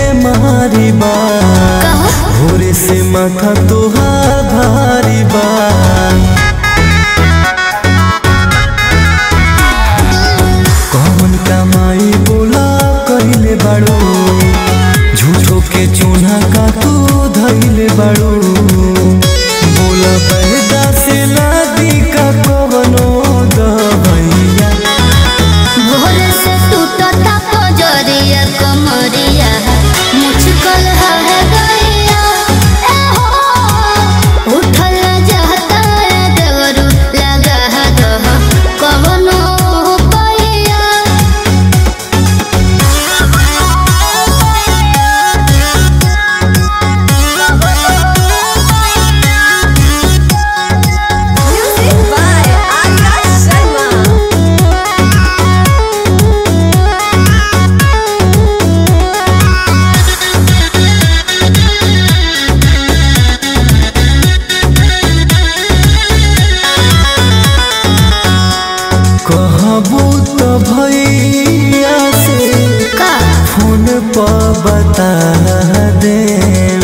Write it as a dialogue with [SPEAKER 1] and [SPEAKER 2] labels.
[SPEAKER 1] बेमारी बा भोरे से माथा तोहार भारी बा कौन कमाई बोला कहिले बाड़ू झूठो के चून्हा का तू धैले बाड़ू बोला पैदा से लादी का कवनो दवैया
[SPEAKER 2] भोर से टूटता पजरिया कमरिया मुझकल है गैया ए हो उठल जाता है देवरू लगा है दह कवनो पैया
[SPEAKER 3] Music by Akash Sharma.
[SPEAKER 1] कहबू तो भैया से
[SPEAKER 2] का
[SPEAKER 1] फोन पर बता दे